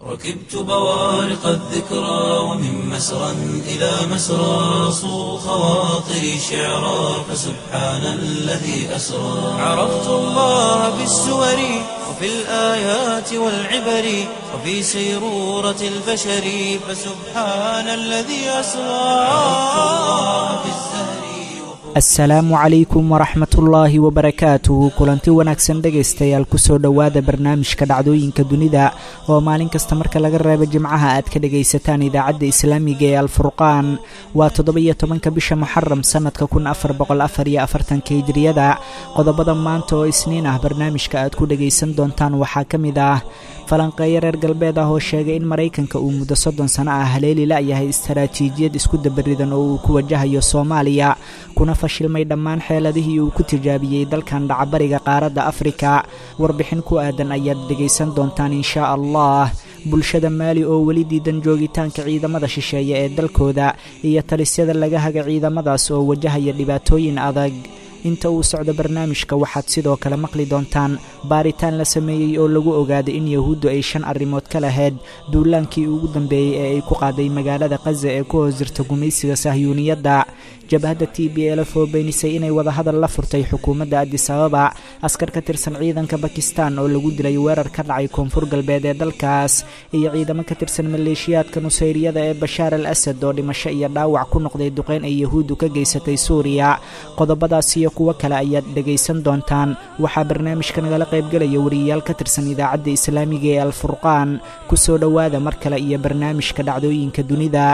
ركبت بوارق الذكرى ومن مسرى إلى مسرى صو خواطري شعرا فسبحان الذي أسرى عرفت الله بالسور وفي الآيات والعبر وفي سيرورة البشر فسبحان الذي أسرى عرفت الله في الزهر asalaamu calaykum waraxmatullaahi wabarakaatuhu kulanti wanaagsan dhegaystayaal kusoo dhowaada barnaamijka dhacdooyinka dunida oo maalin kasta marka laga reebo jimcaha aad ka dhagaysataan idaacadda islaamiga ee alfurqaan waa toddoba-iyo tobanka bisha muxaram sannadka kun afar boqol afar iyo afartanka hijriyada qodobada maanta oo isniin ah barnaamijka aad ku dhagaysan doontaan waxaa ka mid ah falanqeeyo reer galbeed ah oo sheegay in maraykanka uu muddo soddon sano ah haleeli la-yahay istaraatiijiyad isku dabaridan oo uu ku wajahayo soomaaliya kuna fashilmay dhammaan xeeladihii uu ku tijaabiyey dalkan dhacbariga qaaradda afrika warbixin ku aadan ayaad dhegaysan doontaan inshaa allah bulshada maali oo weli diidan joogitaanka ciidamada shisheeye ee dalkooda iyo talisyada laga haga ciidamadaas oo wajahaya dhibaatooyin adag inta uu socdo barnaamijka waxaad sidoo kale maqli doontaan baaritaan la sameeyey oo lagu ogaaday in yahuuddu ay shan arrimood ka lahayd duulaankii ugu dambeeyey ee ay ku qaaday magaalada kaza ee ku hoos jirta gumaysiga sahyuuniyadda jabhadda t b elf oo beenisay inay wadahadal la furtay xukuumadda adis ababa askar ka tirsan ciidanka bakistan oo lagu dilay weerar ka dhacay koonfur galbeed ee dalkaas iyo ciidamo ka tirsan maleeshiyaadka nusayriyada ee bashaar al asad oo dhimasho iyo dhaawac ku noqday duqeyn ay yahuuddu ka geysatay suuriya qodobadaas iyo kuwo kale ayaad dhegaysan doontaan waxaa barnaamijka nagala qaybgelaya wariyayaal ka tirsan idaacadda islaamiga ee alfurqaan ku soo dhowaada mar kale iyo barnaamijka dhacdooyinka dunida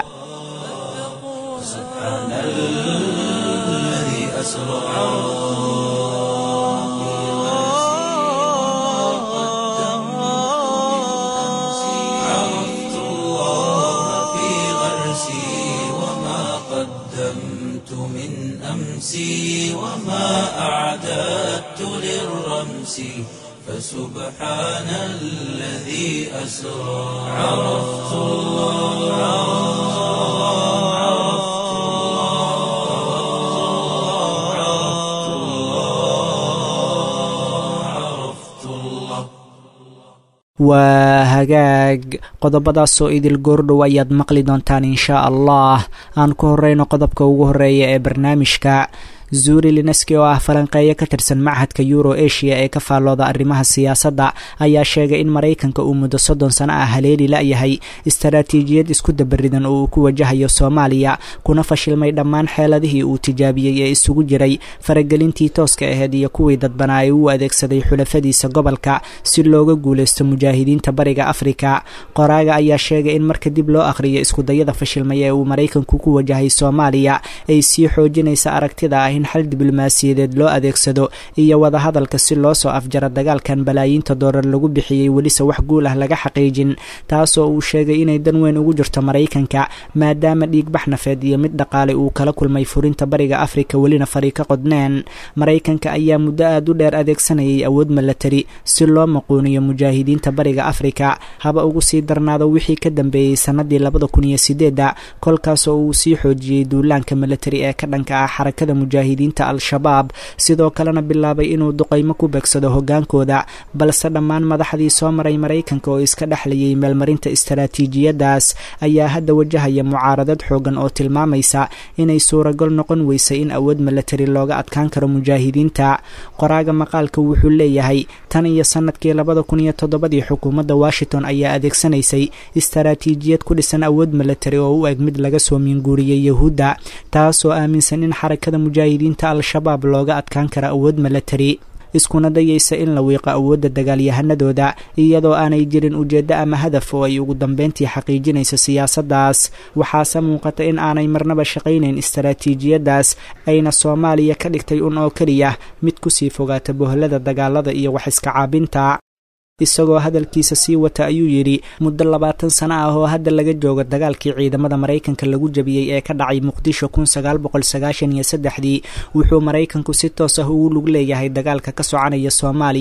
سبحان الذي أسرى عرفت الله في غرسي وما قدمت من أمسي وما أعددت للرمس فسبحان الذي أسرى عرفت الله عرفت الله عرفت الله waa hagaag qodobadaasoo idil goordhow ayaad maqli doontaan inshaa allah aan ku horeyno qodobka ugu horeeya ee barnaamijka zuuri lineski oo ah falanqeeyo ka tirsan machadka euro asia ee ka faallooda arrimaha siyaasadda ayaa sheegay in maraykanka uu muddo soddon sano ah haleeli la-yahay istaraatiijiyad isku dabaridan oo uu ku wajahayo soomaaliya kuna fashilmay dhammaan xeeladihii uu tijaabiyey ee isugu jiray faragelintii tooska aheyd iyo kuwii dadbanaa ee uu adeegsaday xulafadiisa gobolka si looga guulaysto mujaahidiinta bariga afrika qoraaga ayaa sheegay in marka dib loo akhriyo iskudayada fashilmay ee uu maraykanku ku wajahay soomaaliya ay sii xoojinaysa aragtida ah in xal diblomaasiyadeed loo adeegsado iyo wadahadalka si loo soo afjaro dagaalkan balaayiinta doolar lagu bixiyey welise wax guul ah laga xaqiijin taasoo uu sheegay inay dan weyn ugu jirto maraykanka maadaama dhiigbax nafeed iyo mid dhaqaale uu kala kulmay furinta bariga afrika welina fari ka qodneen maraykanka ayaa muddo aad u dheer adeegsanayay awood milatari si loo maquuniyo mujaahidiinta bariga afrika haba ugu sii darnaado wixii ka dambeeyey sanadii labada kun iyo sideedda kolkaasoo uu sii xoojiyey duulaanka milatari ee ka dhanka ah xarakada mujaahidiin diinta al-shabaab sidoo kalena bilaabay inuu duqaymo ku beegsado hogaankooda balse dhammaan madaxdii soo maray maraykanka oo iska dhexlayay meelmarinta istaraatiijiyadaas ayaa hadda wajahaya mucaaradad xoogan oo tilmaamaysa inay suuragal noqon weysay in awood milatari looga adkaan karo mujaahidiinta qoraaga maqaalka wuxuu leeyahay tan iyo sanadkii labada kun iyo toddobadii xukuumadda washington ayaa adeegsanaysay istaraatiijiyad ku dhisan awood milatari oo u eg mid laga soo miinguuriyey yahuudda taasoo aaminsan in xarakada mujaahidiinta al-shabaab looga adkaan kara awood milatari iskuna dayaysa in la wiiqo awoodda dagaalyahanadooda iyadoo aanay jirin ujeeddo ama hadaf oo ay ugu dambeyntii xaqiijinayso siyaasaddaas waxaase muuqata in aanay marnaba shaqaynayn istaraatiijiyaddaas ayna soomaaliya ka dhigtay un oo keliya mid kusii fogaata bohlada dagaalada iyo wax iska caabinta isagoo hadalkiisa sii wata ayuu yidhi muddo labaatan sano ah oo hadda laga joogo dagaalkii ciidamada maraykanka lagu jabiyey ee ka dhacay muqdisho kun sagaal boqol sagaashan iyo saddexdii wuxuu maraykanku si toos ah ugu lug leeyahay dagaalka ka soconaya soomaaliya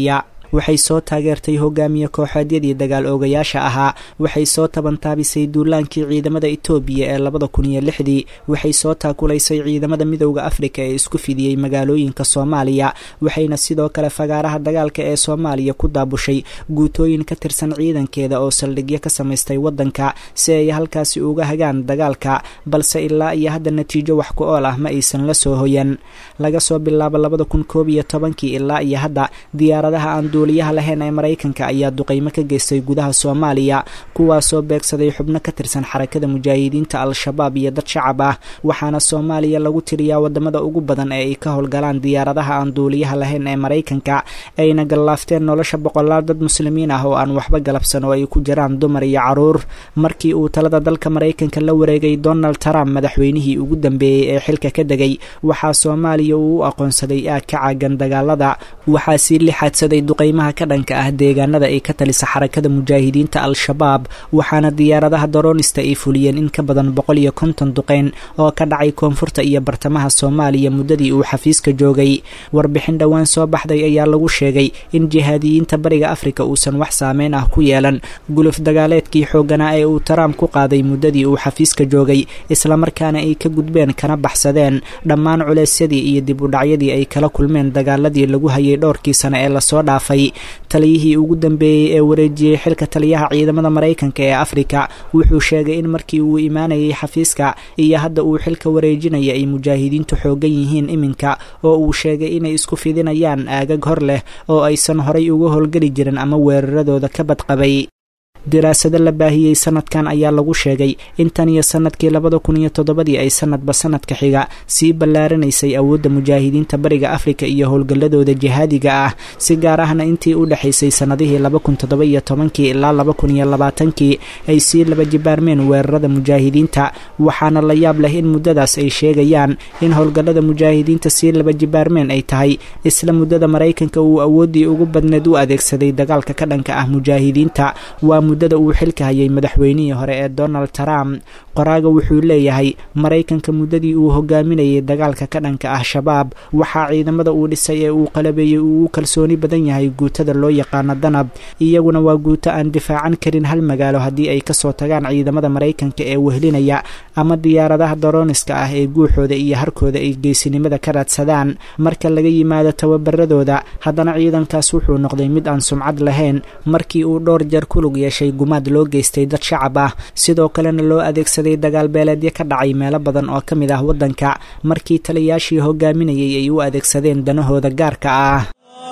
waxay soo taageertay hogaamiye kooxeedyadii dagaal oogayaasha ahaa waxay soo tabantaabisay duulaankii ciidamada etoobiya ee labada kun iyo lixdii waxay soo taakulaysay ciidamada midowda afrika ee isku fidiyey magaalooyinka soomaaliya waxayna sidoo kale fagaaraha dagaalka ee soomaaliya ku daabushay guutooyin ka tirsan ciidankeeda oo saldhigyo ka samaystay waddanka si ay halkaasi uga hagaan dagaalka balse ilaa iyo hadda natiijo wax ku ool ah ma aysan la soo hoyan laga soo bilaabo labada kun koob iyo tobankii ilaa iyo hadda diyaaradaha aan duuliyaha lahayn ee maraykanka ayaa duqeymo ka geystay gudaha soomaaliya kuwaasoo beegsaday xubno ka tirsan xarakada mujaahidiinta al-shabaab iyo dad shacab ah waxaana soomaaliya lagu tiriyaa wadamada ugu badan ee ay ka howlgalaan diyaaradaha aan duuliyaha lahayn ee maraykanka ayna gallaafteen nolosha boqolaal dad muslimiin ah oo aan waxba galabsan oo ay ku jiraan dumar iyo caruur markii uu talada dalka maraykanka la wareegay donald trump madaxweynihii ugu dambeeyey ee xilka ka degay waxaa soomaaliya uu u aqoonsaday aag ka caagan dagaalada waxaa sii lixaadsaday duqeymaha ka dhanka ah deegaanada ay ka talisa xarakada mujaahidiinta al-shabaab waxaana diyaaradaha daroonista ay fuliyeen in ka badan boqol iyo konton duqeyn oo ka dhacay koonfurta iyo bartamaha soomaaliya muddadii uu xafiiska joogay warbixin dhowaan soo baxday ayaa lagu sheegay in jihaadiyiinta bariga afrika uusan wax saameyn ah ku yeelan guluf dagaaleedkii xoogganaa ee uu taraamp ku qaaday muddadii uu xafiiska joogay islamarkaana ay ka gudbeen kana baxsadeen dhammaan culeysyadii iyo dib u dhacyadii ay kala kulmeen dagaaladii lagu hayay dhowrkii sane ee lasoo dhaafay taliyihii ugu dambeeyey ee wareejiyey xilka taliyaha ciidamada maraykanka ee afrika wuxuu sheegay in markii uu imaanayay xafiiska iyo hadda uu xilka wareejinaya ay mujaahidiintu xoogan yihiin iminka oo uu sheegay inay isku fidinayaan aagag hor leh oo aysan horay uga howlgeli jirin ama weeraradooda ka badqabay daraasado la baahiyey sanadkan ayaa lagu sheegay in tan iyo sanadkii labada kun iyo toddobadii ay sanadba sanadka xiga sii ballaaranaysay awoodda mujaahidiinta bariga afrika iyo howlgalladooda jihaadiga ah si gaar ahna intii u dhexaysay sannadihii laba kun toddoba iyo tobankii ilaa laba kun iyo labaatankii ay sii laba jibaarmeen weerarada mujaahidiinta waxaana la yaab leh in muddadaas ay sheegayaan in howlgallada mujaahidiinta sii laba jibaarmeen ay tahay isla muddada maraykanka uu awooddii ugu badneed u adeegsaday dagaalka ka dhanka ah mujaahidiinta waa muddada uu xilka hayay madaxweynihii hore ee donald trump qoraaga wuxuu leeyahay maraykanka muddadii uu hogaaminayay dagaalka ka dhanka ah shabaab waxaa ciidamada uu dhisay ee uu qalabeeyey uu u kalsooni badan yahay guutada loo yaqaano danab iyaguna waa guuto aan difaacan karin hal magaalo haddii ay kasoo tagaan ciidamada maraykanka ee wehlinaya ama diyaaradaha darooniska ah ee guuxooda iyo harkooda ay geysinimada ka raadsadaan marka laga yimaado tababaradooda haddana ciidankaas wuxuu noqday mid aan sumcad lahayn markii uu dhowr jeer kulug yeeshay gumaad loo geystay dad shacab ah sidoo kalena loo adeegsaday dagaal beeleedyo ka dhacay meelo badan oo ka mid ah waddanka markii taliyaashii hogaaminayay ay u adeegsadeen danahooda gaarka ah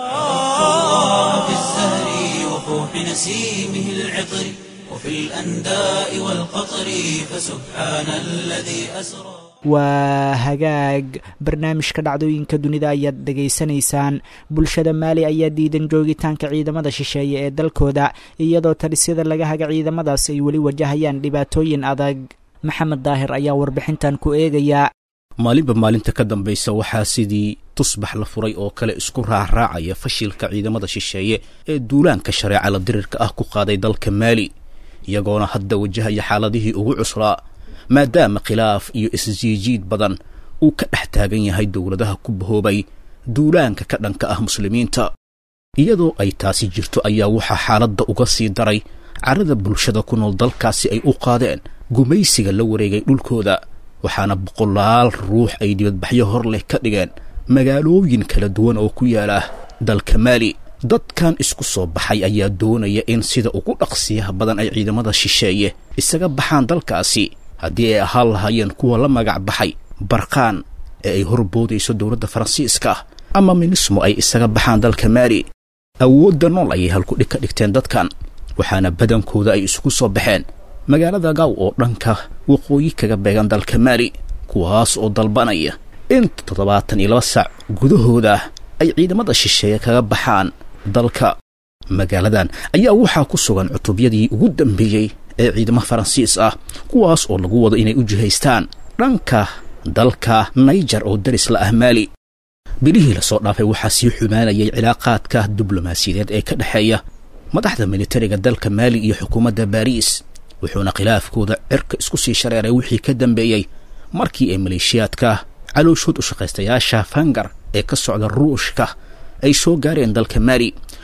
waa hagaag barnaamijka dhacdooyinka dunida ayaad dhegaysanaysaan bulshada maali ayaa diidan joogitaanka ciidamada shisheeye ee dalkooda iyadoo talisyada laga haga ciidamadaas ay weli wajahayaan dhibaatooyin adag maxamed daahir ayaa warbixintan ku eegayaa maalinba maalinta ka dambaysa waxaa sidii tusbax la furay oo kale isku raacraacaya fashilka ciidamada shisheeye ee duulaanka shareeca la dirirka ah ku qaaday dalka maali iyagoona hadda wajahaya xaaladihii ugu cuslaa maadaama khilaaf iyo isjiijiid badan uu ka dhex taagan yahay dowladaha ku bahoobay duulaanka ka dhanka ah muslimiinta iyadoo ay taasi jirto ayaa waxaa xaaladda uga sii daray carada bulshada ku nool dalkaasi ay u qaadeen gumaysiga la wareegay dhulkooda waxaana boqolaal ruux ay dibadbaxyo hor leh ka dhigeen magaalooyin kala duwan oo ku yaala dalka maali dadkan isku soo baxay ayaa doonaya in sida ugu dhaqsiyaha badan ay ciidamada shisheeye isaga baxaan dalkaasi haddii ay ahaan lahaayeen kuwa la magac baxay barkaan ee ay horboodayso dowladda faransiiska ama minismo ay isaga baxaan dalka maali awoodda nool ayay halkudhig ka dhigteen dadkan waxaana badankooda ay isugu soo baxeen magaalada gaaw oo dhanka waqooyi kaga beegan dalka maali kuwaas oo dalbanaya in toddobaatan iyo laba saac gudahooda ay ciidamada shisheeye kaga baxaan dalka magaaladan ayaa waxaa ku sugan cutubyadii ugu dambeeyey ee ciidamo faransiis ah kuwaas oo lagu wado inay u jihaystaan dhanka dalka naijar oo daris la ah maali bilihii lasoo dhaafay waxaa sii xumaanayay cilaaqaadka diblomaasiyadeed ee ka dhexeeya madaxda militariga dalka maali iyo xukuumadda baariis wuxuuna khilaafkooda cirka isku sii shareeray wixii ka dambeeyey markii ay maleeshiyaadka calooshood u shaqaystayaasha fangar ee ka socda ruushka ay soo gaareen dalka maali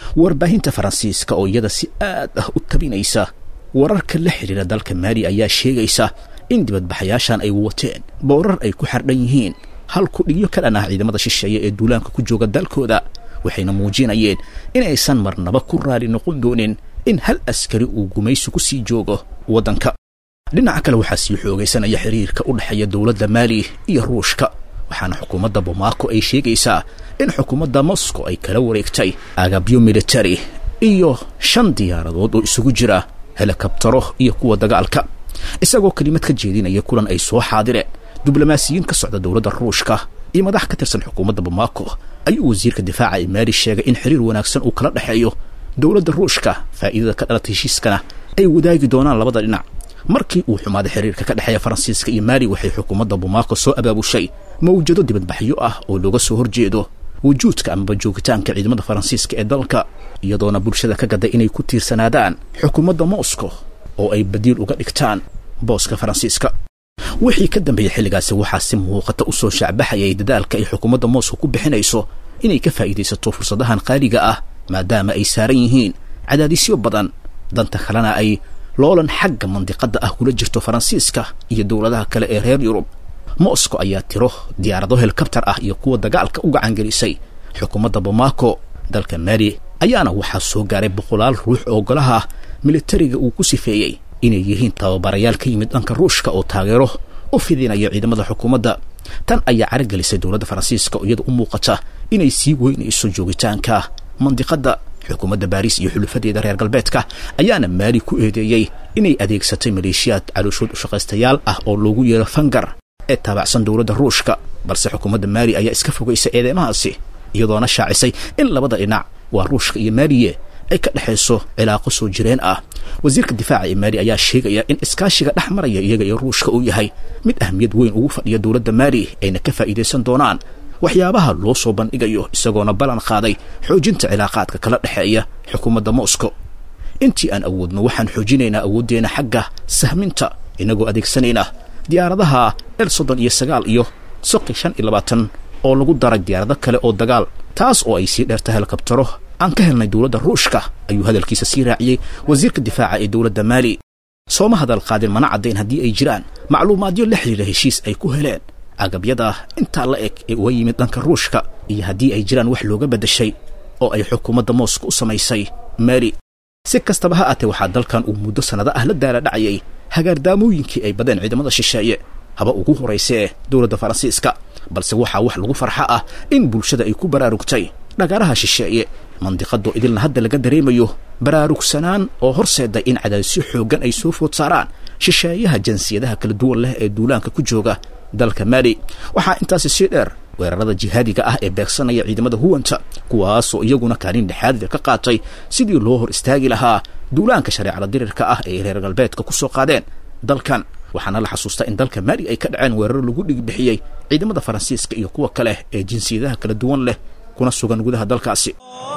warbaahinta faransiiska oo iyada si aad ah u tabinaysa wararka la xidhiira dalka maali ayaa sheegaysa in dibadbaxayaashan ay wateen boorar ay ku xardhan yihiin hal kudhigyo ka dhan ah ciidamada shisheeye ee duulaanka ku jooga dalkooda waxayna muujinayeen inaysan marnaba ku raali noqon doonin in hal askari uu gumaysi ku sii joogo waddanka dhinaca kale waxaa sii xoogaysanaya xiriirka u dhexeeya dowladda maali iyo ruushka waxaana xukuumadda bomaako ay sheegaysaa in xukuumadda moscow ay kala wareegtay agabyo militari iyo shan diyaaradood oo isugu jira helikabtaro iyo kuwa dagaalka isagoo kelimad ka jeedinaya kulan ay soo xaadireen diblomaasiyiin ka socda dowladda ruushka iyo madax ka tirsan xukuumadda bomaako ayuu wasiirka difaaca ee maali sheegay in xiriir wanaagsan uu kala dhexeeyo dowladda ruushka faa'iidada ka dhalata heshiiskana ay wadaagi doonaan labada dhinac markii uu xumaaday xiriirka ka dhexeeya faransiiska iyo maali waxay xukuumadda bomaako soo abaabushay mawjado dibadbaxyo ah oo looga soo horjeedo wujuudka amaba joogitaanka ciidamada faransiiska ee dalka iyadoona bulshada ka gaday inay ku tiirsanaadaan xukuumadda moscow oo ay badiil uga dhigtaan booska faransiiska wixii ka dambeeyey xilligaasi waxaa si muuqata u soo shaacbaxayay dadaalka ay xukuumadda moscow ku bixinayso inay ka faa'iidaysato fursadahan qaaliga ah maadaama ay saaran yihiin cadaadisyo badan danta kalena ay loolan xagga mandiqadda ah kula jirto faransiiska iyo dowladaha kale ee reer yurub moscow ayaa tiro diyaarado helikabtar ah iyo kuwa dagaalka u gacangelisay xukuumadda bomaako dalka maali ayaana waxaa soo gaaray boqolaal ruux oo golaha militariga uu ku sifeeyey inay yihiin tababarayaal ka yimid dhanka ruushka oo taageero u fidinaya ciidamada xukuumadda tan ayaa caragelisay dowladda faransiiska oo iyada u muuqata inay sii weynayso joogitaanka mandiqadda xukuumadda baariis iyo xulufadeeda reer galbeedka ayaana maali ku eedeeyey inay adeegsatay maleeshiyaad calooshood u shaqaystayaal ah oo loogu yeero fangar ee taabacsan dowladda ruushka balse xukuumadda maali ayaa iska fogaysay eedeymahaasi iyadoona shaacisay in labada dhinac waa ruushka iyo maaliye ay ka dhexayso cilaaqo soo jireen ah wasiirka difaaca ee maali ayaa sheegaya in iskaashiga dhex maraya iyaga iyo ruushka uu yahay mid ahmiyad weyn ugu fadhiya dowladda maali ayna ka faa'iidaysan doonaan waxyaabaha loo soo bandhigayo isagoona ballan qaaday xoojinta cilaaqaadka kala dhexeeya xukuumadda moscow intii aan awoodno waxaan xoojinaynaa awooddeena xagga sahminta inagoo adeegsanayna diyaaradaha el soddon iyo sagaal iyo soqi shan iyo labaatan oo lagu daray diyaarado kale oo dagaal taas oo ay sii dheerta helikabtaro aan ka helnay dowladda ruushka ayuu hadalkiisa sii raaciyey wasiirka difaaca ee dowladda maali sooma hadal qaadin mana caddayn haddii ay jiraan macluumaadyo la xidhiira heshiis ay ku heleen agabyada intaa la eg ee uga yimid dhanka ruushka iyo haddii ay jiraan wax looga beddeshay oo ay xukuumadda mooska u samaysay maali si kastaba ha aatee waxaa dalkan uu muddo sannado ah la daala dhacayay hagaardaamooyinkii ay badeen ciidamada shisheeye haba ugu horaysee dowladda faransiiska balse waxaa wax lagu farxa ah in bulshada ay ku baraarugtay dhagaaraha shisheeye mandiqadoo idilna hadda laga dareemayo baraarugsanaan oo horseeday in cadaadisyo xooggan ay soo food saaraan shisheeyaha jinsiyadaha kala duwan leh ee duulaanka ku jooga dalka maali waxaa intaasi sii dheer weerarada jihaadiga ah ee beegsanaya ciidamada huwanta kuwaasoo iyaguna kaalin dhexaadida ka qaatay sidii loo hor istaagi lahaa duulaanka shareecada dirirka ah ee reer galbeedka ku soo qaadeen dalkan waxaana la xasuustaa in dalka maali ay ka dhaceen weeraro lagu dhigbixiyey ciidamada faransiiska iyo kuwa kale ee jinsiyadaha kala duwan leh kuna sugan gudaha dalkaasi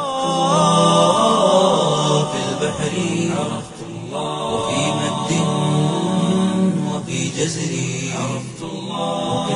في البحر عرفت الله وفي مد وفي جزر عرفت الله وفي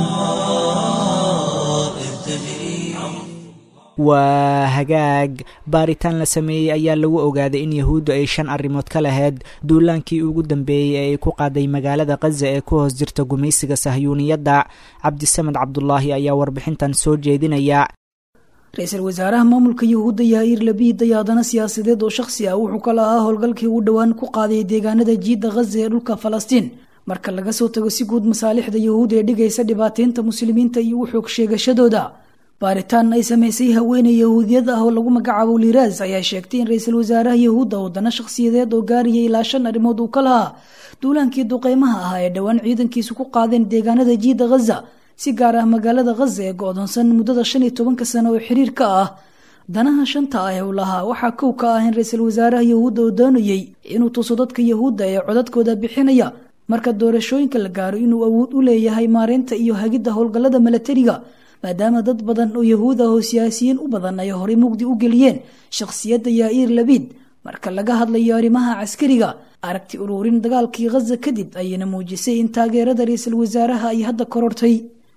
الأنهار إذ تجري waa hagaag baaritaan la sameeyey ayaa lagu ogaaday in yahuuddu ay shan arrimood ka lahayd duulaankii ugu dambeeyey ee ay ku qaaday magaalada khaza ee ku hoos jirta gumaysiga sahyuuniyadda cabdisamed cabdulaahi ayaa warbixintan soo jeedinaya ra-iisul wasaaraha maamulka yahuudda yaaiir labiid dayaadana siyaasadeed oo shakhsi ah wuxuu ka lahaa howlgalkii uu dhowaan ku qaaday deegaanada jiidda khaza ee dhulka falastiin marka laga soo tago si guud masaalixda yahuud ee dhigaysa dhibaateynta muslimiinta iyo u xoog sheegashadooda baaritaan ay samaysay haweeney yahuudiyad ah oo lagu magacaabo liiraas ayaa sheegtay in ra-iisul wasaaraha yahuudda wadana shakhsiyadeed oo gaarayay ilaa shan arrimood uu ka lahaa duulaankii duqeymaha ahaa ee dhowaan ciidankiisu ku qaadeen deegaanada jiidda khaza si gaar ah magaalada khaza ee go-doonsan muddada shan iyo tobanka sano oo xiriir ka ah danaha shanta ah ee uu lahaa waxaa kow ka ah in ra-iisul wasaaraha yahuudda oo doonayey inuu tuso dadka yahuudda ee codadkooda bixinaya marka doorashooyinka la gaaro inuu awood u leeyahay maareynta iyo hagidda howlgallada milatariga maadaama dad badan oo yahuud ah oo siyaasiyiin u badan ay horey mugdi u geliyeen shakhsiyadda yaaiir labiid marka laga hadlayo arrimaha caskariga aragti uruurin dagaalkii khaza kadib ayayna muujisay in taageerada ra-iisul wasaaraha ay hadda korortay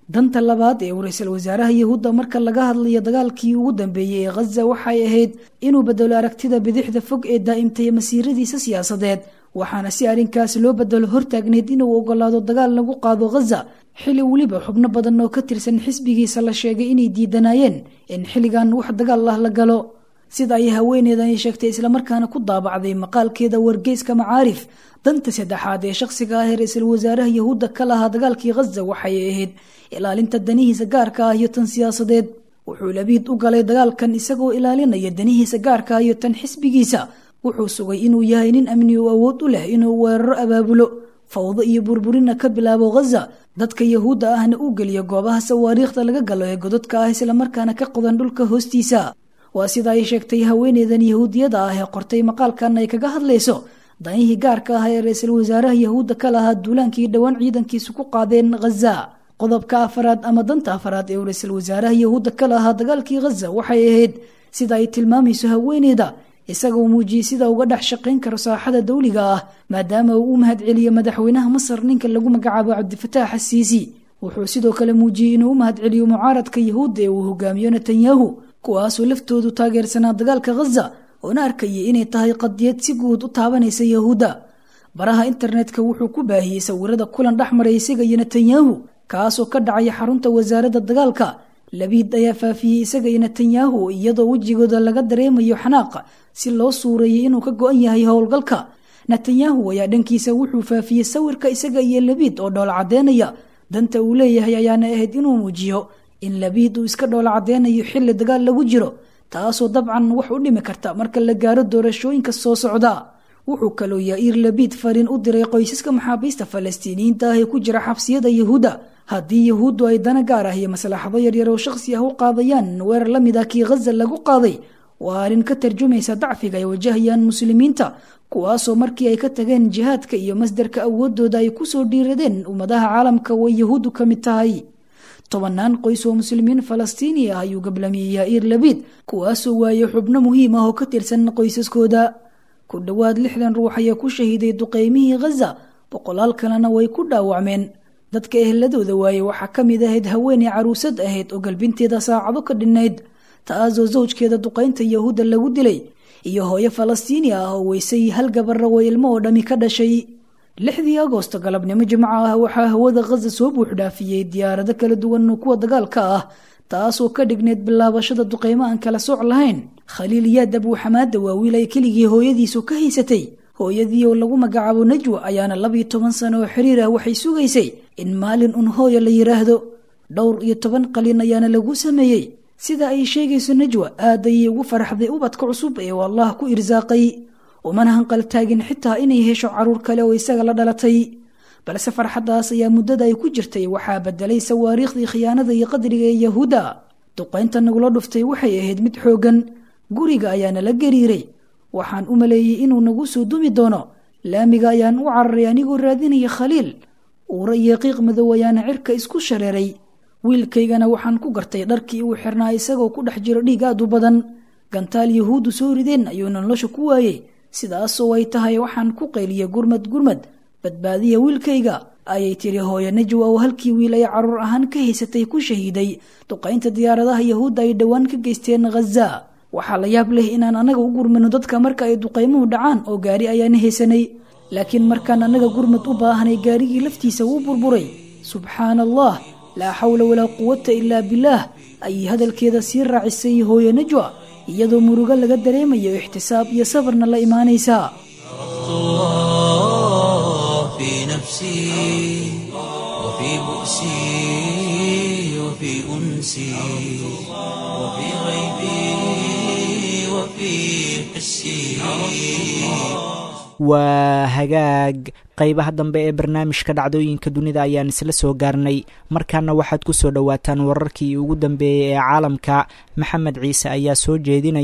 danta labaad ee uu ra-iisul wasaaraha yahuudda marka laga hadlayo dagaalkii ugu dambeeyey ee khaza waxay ahayd inuu bedelo aragtida bidixda fog ee daa'imtay masiiradiisa siyaasadeed waxaana si arrinkaas loo bedelo hortaagneyd inuu ogolaado dagaal lagu qaado khaza xilli weliba xubno badan oo ka tirsan xisbigiisa la sheegay inay diidanaayeen in xilligan wax dagaal ah la galo sida ay haweeneedani sheegtay islamarkaana ku daabacday maqaalkeeda wargeyska macaarif danta saddexaad ee shakhsiga ah ee ra-iisul wasaaraha yahuudda ka lahaa dagaalkii khaza waxay ahayd ilaalinta danihiisa gaarka ah iyo tan siyaasadeed wuxuu labiid u galay dagaalkan isagoo ilaalinaya danihiisa gaarka ah iyo tan xisbigiisa wuxuu sugay inuu yahay nin amni oo awood u leh inuu weeraro abaabulo fawdo iyo burburina ka bilaabo khaza dadka yahuudda ahna u geliyo goobaha sawaariikhda laga galo ee gododka ah islamarkaana ka qodan dhulka hoostiisa waa sida ay sheegtay haweeneydan yahuudiyada ah ee qortay maqaalkan ay kaga hadlayso danihii gaarka ah ee ra-iisul wasaaraha yahuudda ka lahaa duulaankii dhowaan ciidankiisu ku qaadeen khaza qodobka afaraad ama danta afaraad ee uu ra-iisul wasaaraha yahuudda ka lahaa dagaalkii khaza waxay ahayd sida ay tilmaamayso haweeneyda isagoo muujiyey sida uga dhex shaqayn karo saaxada dawliga ah maadaama uu u mahad celiyo madaxweynaha masar ninka lagu magacaabo cabdifataax asiisi wuxuu sidoo kale muujiyey inuu u mahad celiyo mucaaradka yahuudda ee uu hogaamiyo netanyahu kuwaasoo laftoodu taageersanaa dagaalka khaza oona arkayay inay tahay qadiyad si guud u taabanaysa yahuudda baraha internetka wuxuu ku baahiyey sawirada kulan dhex maray isaga iyo netanyahu kaasoo ka dhacaya xarunta wasaaradda dagaalka labiid ayaa faafiyey isaga iyo netanyahu iyadoo wejigooda laga dareemayo xanaaqa si loo suureeyey inuu ka go-an yahay howlgalka netanyahu ayaa dhankiisa wuxuu faafiyey sawirka isaga iyo labiid oo dhoola caddeynaya danta uu leeyahay ayaana ahayd inuu muujiyo in labiid uu iska dhoola caddeynayo xilli dagaal lagu jiro taasoo dabcan wax u dhimi karta marka la gaaro doorashooyinka soo socda wuxuu kaloo yair labiid fariin u diray qoysaska maxaabiista falastiiniyiinta ah ee ku jira xabsiyada yahuudda haddii yahuuddu ay dana gaar ah iyo maslaxado yaryar oo shakhsi ah u qaadayaan weerar la mid ah kii khaza lagu qaaday waa arrin ka tarjumaysa dacfiga ay wajahayaan muslimiinta kuwaasoo markii ay ka tageen jihaadka iyo masdarka awoodooda ay kusoo dhiiradeen ummadaha caalamka way yahuuddu ka mid tahay tobanaan qoys oo muslimiin falastiini ah ayuu gablamiyey yair labiid kuwaasoo waayey xubno muhiim ah oo ka tirsan qoysaskooda ku dhowaad lixdan ruux ayaa ku shahiiday duqeymihii khaza boqolaal kalena way ku dhaawacmeen dadka ehladooda waaye waxaa ka mid ahayd haweeney caruusad ahayd oo galbinteeda saacado ka dhinnayd taasoo sawjkeeda duqaynta yahuudda lagu dilay iyo hooyo falastiini ah oo weysay hal gabarra way ilmo oo dhammi ka dhashay lixdii agoosto galabnimo jimco ah waxaa hawada khaza soo buuxdhaafiyey diyaarado kala duwan oo kuwa dagaalka ah taasoo ka dhigneyd bilaabashada duqeymo aan kala sooc lahayn khaliil yaad abuuxamaada waa wiil ay keligii hooyadiisu ka haysatay hooyadii oo lagu magacaabo najwa ayaana labiyo toban sano oo xiriir ah waxay sugaysay in maalin un hooya la yidhaahdo dhowr iyo toban qalin ayaana lagu sameeyey sida ay sheegayso najwa aad ayay ugu faraxday ubadka cusub ee uu allah ku irsaaqay umana hanqaltaagin xitaa inay hesho caruur kale oo isaga la dhalatay balse farxaddaas ayaa muddada ay ku jirtay waxaa bedelay sawaariikhdii khiyaanada iyo qadriga ee yahuudda duqaynta nagula dhuftay waxay ahayd mid xooggan guriga ayaana la gariiray waxaan u maleeyey inuu nagu soo dumi doono laamiga ayaan u cararay anigoo raadinaya khaliil uura iyo qiiq madow ayaana cirka isku shareeray wiilkaygana waxaan ku gartay dharkii uu xirnaa isagoo ku dhex jiro dhiig aad u badan gantaal yahuuddu soo rideen ayuuna nolosha ku waayey sidaasoo ay tahay waxaan ku qayliyey gurmad gurmad badbaadiya wiilkayga ayay tiri hooyo najwa oo halkii wiil ay caruur ahaan ka haysatay ku shahiiday duqaynta diyaaradaha yahuudda ay dhowaan ka geysteen khaza waxaa la yaab leh inaan annaga u gurmano dadka marka ay duqaymuhu dhacaan oo gaari ayaana haysanay laakiin markaan annaga gurmad u baahanay gaarigii laftiisa wuu burburay subxaana allah laa xawla walaa quwata ilaa bilaah ayay hadalkeeda sii raacisay hooyo najwa iyadoo murugo laga dareemayo ixtisaab iyo sabarna la imaanaysaa في نفسي وفي بؤسي وفي أنسي وفي غيبي وفي حسي waa hagaag qaybaha dambe ee barnaamijka dhacdooyinka dunida ayaan isla soo gaarnay markaana waxaad ku soo dhowaataan wararkii ugu dambeeyey ee caalamka maxamed ciise ayaa soo jeedinaya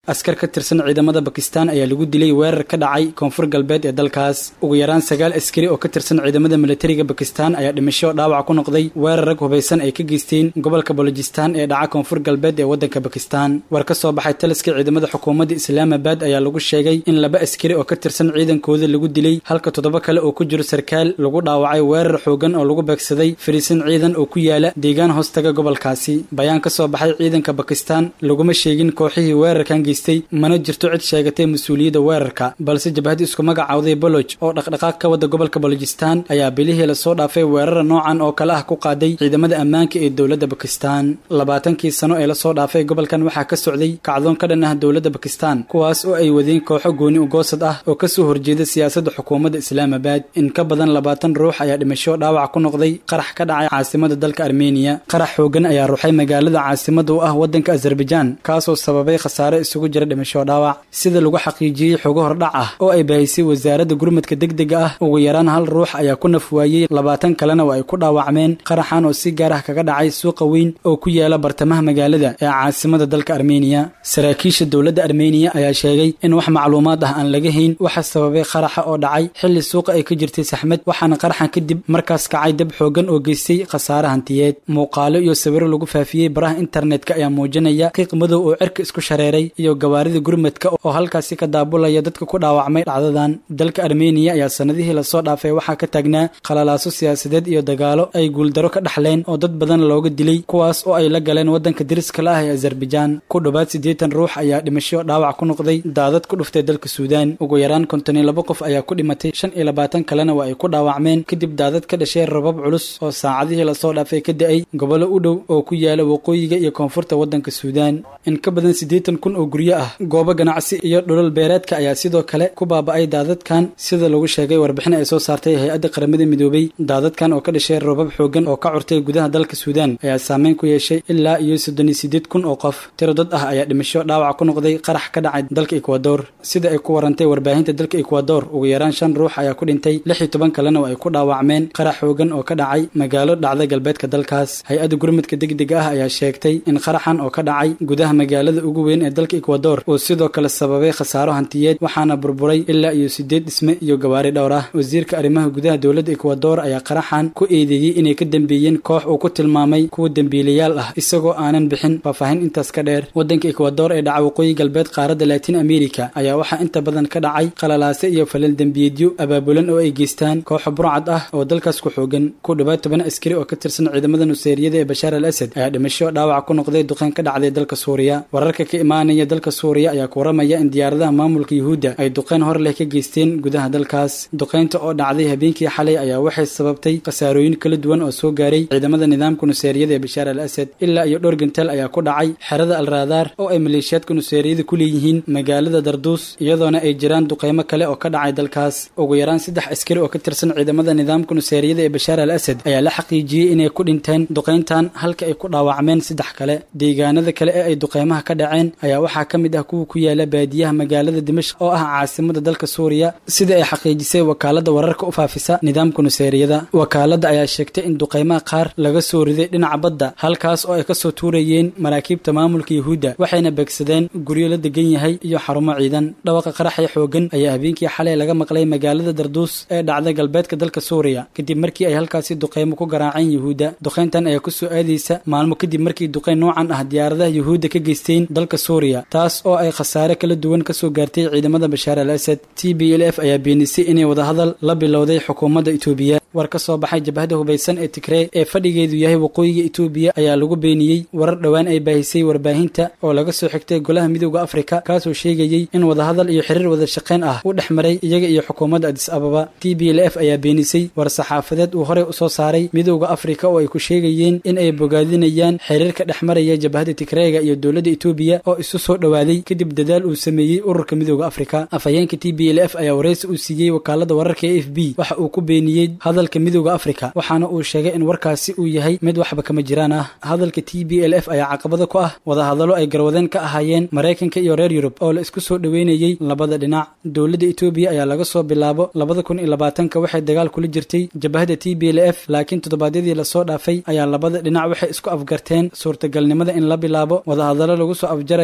askar ka tirsan ciidamada bakistan ayaa lagu dilay weerar ka dhacay koonfur galbeed ee dalkaas ugu yaraan sagaal askari oo ka tirsan ciidamada militariga bakistan ayaa dhimasho dhaawac ku noqday weerar rag hubaysan ay ka geysteen gobolka bolojistan ee dhaca koonfur galbeed ee waddanka bakistan war ka soo baxay taliska ciidamada xukuumadda islaamabad ayaa lagu sheegay in laba askari oo ka tirsan ciidankooda lagu dilay halka toddoba kale oo ku jiro sarkaal lagu dhaawacay weerar xoogan oo lagu beegsaday fariisin ciidan oo ku yaala deegaan hoostaga gobolkaasi bayaan ka soo baxay ciidanka bakistan laguma sheegin kooxihii weerarkan geystay mana jirto cid sheegatay mas-uuliyadda weerarka balse jabhad isku magacawday boloj oo dhaqdhaqaaq ka wada gobolka bolojistan ayaa bilihii lasoo dhaafay weerara noocan oo kale ah ku qaaday ciidamada ammaanka ee dowladda bakistan labaatankii sano ee lasoo dhaafay gobolkan waxaa ka socday kacdoon ka dhan ah dowladda bakistan kuwaas oo ay wadeen kooxo gooni ugoosad ah oo kasoo horjeeda siyaasadda xukuumadda islaamabad in ka badan labaatan ruux ayaa dhimasho dhaawac ku noqday qarax ka dhacay caasimada dalka armeniya qarax xoogan ayaa ruuxay magaalada caasimada u ah waddanka azerbaijaan kaasoo sababay khasaare isugu jira dhimasho dhaawac sida lagu xaqiijiyey xogo hordhac ah oo ay baahisay wasaaradda gurmadka degdega ah ugu yaraan hal ruux ayaa ku nafwaayey labaatan kalena oo ay ku dhaawacmeen qaraxan oo si gaar ah kaga dhacay suuqa weyn oo ku yaala bartamaha magaalada ee caasimada dalka armeniya saraakiisha dowladda armeniya ayaa sheegay in wax macluumaad ah aan laga hayn waxa sababay qaraxa oo dhacay xilli suuqa ay ka jirtay saxmad waxaana qaraxan kadib markaas kacay dab xoogan oo geystay khasaare hantiyeed muuqaalo iyo sawiro lagu faafiyey baraha internetka ayaa muujinaya qiiq madow oo cirka isku shareeray iyo gawaarida gurmadka oo halkaasi ka daabulaya dadka ku dhaawacmay dhacdadan dalka armeniya ayaa sanadihii lasoo dhaafay waxaa ka taagnaa qalalaaso siyaasadeed iyo dagaalo ay guuldaro ka dhaxleen oo dad badan looga dilay kuwaas oo ay la galeen waddanka deriska la ah ee azerbaijaan ku dhowaad siddeetan ruux ayaa dhimasho dhaawac ku noqday daadad ku dhuftay dalka suudaan ugu yaraan konton iyo laba qof ayaa ku dhimatay shan iyo labaatan kalena waa ay ku dhaawacmeen kadib daadad ka dhashay rabab culus oo saacadihii lasoo dhaafay ka da-ay gobollo u dhow oo ku yaala waqooyiga iyo koonfurta waddanka suudaan in ka badan siddeetan kun oo guryo ah goobo ganacsi iyo dhulal beereedka ayaa sidoo kale ku baaba'ay daadadkan sida lagu sheegay warbixin ay soo saartay hay-adda qaramada midoobay daadadkan oo ka dhashay robab xoogan oo ka curtay gudaha dalka suudaan ayaa saameyn ku yeeshay ilaa iyo soddon iyo siddeed kun oo qof tiro dad ah ayaa dhimasho dhaawac ku noqday qarax ka dhacay dalka ekwador sida ay ku warantay warbaahinta dalka ekwador ugu yaraan shan ruux ayaa ku dhintay lix iyo toban kalena oo ay ku dhaawacmeen qarax xoogan oo ka dhacay magaalo dhacda galbeedka dalkaas hay-adda gurmadka degdega ah ayaa sheegtay in qaraxan oo ka dhacay gudaha magaalada ugu weyn ee dalka ekwador uu sidoo kale sababay khasaaro hantiyeed waxaana burburay ilaa iyo siddeed dhisme iyo gawaari dhowr ah wasiirka arrimaha gudaha dowladda ekwador ayaa qaraxan ku eedeeyey inay ka dambeeyeen koox uu ku tilmaamay kuwa dembiilayaal ah isagoo aanan bixin faahfaahin intaas ka dheer waddanka ekwador ee dhaca waqooyi galbeed qaaradda latin america ayaa waxaa inta badan ka dhacay qalalaase iyo falal dembiyeedyo abaabulan oo ay geystaan kooxo burcad ah oo dalkaas ku xoogan ku dhowaad toban askari oo ka tirsan ciidamada nuseeriyada ee bashaar al asad ayaa dhimasho dhaawac ku noqday duqeyn ka dhacday dalka suuriya wararka ka imaanaya dalka suuriya ayaa ku waramaya in diyaaradaha maamulka yuhuudda ay duqeyn hor leh ka geysteen gudaha dalkaas duqeynta oo dhacday habeenkii xalay ayaa waxay sababtay khasaarooyin kala duwan oo soo gaaray ciidamada nidaamka nuseeriyada ee bashaar al asad ilaa iyo dhowr gantaal ayaa ku dhacay xerada al raadaar oo ay maleeshiyaadka nuseeriyada ku leeyihiin magaalada darduus iyadoona ay jiraan duqeymo kale oo ka dhacay dalkaas ugu yaraan saddex askari oo ka tirsan ciidamada nidaamka nuseeriyada ee bashaar al asad ayaa la xaqiijiyey inay ku dhinteen duqeyntan halka ay ku dhaawacmeen saddex kale deegaanada kale ee ay duqeymaha ka dhaceen ayaa waxaa ka mid ah kuwa ku yaala baadiyaha magaalada dimashq oo ah caasimada dalka suuriya sida ay xaqiijisay wakaalada wararka u faafisa nidaamka nuseeriyada wakaalada ayaa sheegtay in duqeymaha qaar laga soo riday dhinaca badda halkaas oo ay kasoo tuurayeen maraakiibta maamulka yuhuudda waxayna beegsadeen guryo la degan yahay iyo xarumo ciidan dhawaqa qaraxya xoogan ayaa habeenkii xalay laga maqlay magaalada darduus ee dhacda galbeedka dalka suuriya kadib markii ay halkaasi duqeymo ku garaaceen yuhuudda duqeyntan ayaa kusoo aadaysa maalmo kadib markii duqeyn noocan ah diyaaradaha yuhuudda ka geysteen dalka suuriya taas oo ay khasaare kala duwan kasoo gaartay ciidamada bashaar al asad t b l f ayaa beenisay inay wadahadal la bilowday xukuumadda itoobiya war ka soo baxay jabhada hubaysan ee tigree ee fadhigeedu yahay waqooyiga itoobiya ayaa lagu beeniyey warar dhowaan ay baahisay warbaahinta oo laga soo xigtay golaha midooda afrika kaasoo sheegayey in wadahadal iyo xiriir wada shaqayn ah u dhex maray iyaga iyo xukuumadda adis ababa t b l f ayaa beenisay war saxaafadeed uu horey usoo saaray midooda afrika oo ay ku sheegayeen in ay bogaadinayaan xiriirka dhex maraya jabhada tigreega iyo dowladda itoobiya oo isu soo dhowaaday kadib dadaal uu sameeyey ururka midooda afrika afhayeenka t b l f ayaa waraysi uu siiyey wakaalada wararka e f b waxa uu ku beeniyey hadalka midooda afrika waxaana uu sheegay in warkaasi uu yahay mid waxba kama jiraan ah hadalka t b l f ayaa caqabada ku ah wadahadallo ay garwadeen ka ahaayeen maraykanka iyo reer yurub oo la isku soo dhoweynayey labada dhinac dowladda itoobiya ayaa laga soo bilaabo labada kun iyo labaatanka waxay dagaal kula jirtay jabhada t b l f laakiin toddobaadyadii lasoo dhaafay ayaa labada dhinac waxay isku afgarteen suurtagalnimada in la bilaabo wadahadallo lagu soo afjarayo colaad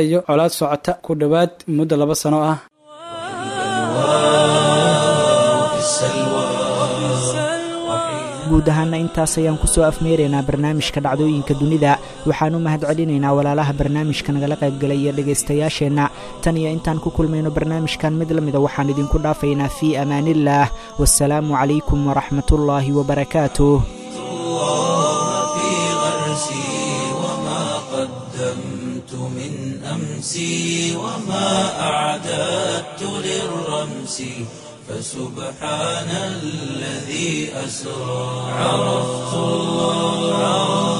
xaalad socota ku dhowaad muddo laba sano ah وفي السلوى guud ahaana intaas ayaan kusoo afmeeraynaa barnaamijka dhacdooyinka dunida waxaan u mahad celinaynaa walaalaha barnaamijka nagala qaybgalaya dhegaystayaasheenna tan iyo intaan ku kulmayno barnaamijkan mid la mida waxaan idinku dhaafaynaa fii amaaniillaah wasalaamu calaykum waraxmatullaahi wabarakaatuh في غرسي وما قدمت من أمسي وما أعددت للرمس فسبحان الذي أسرى عرفت الله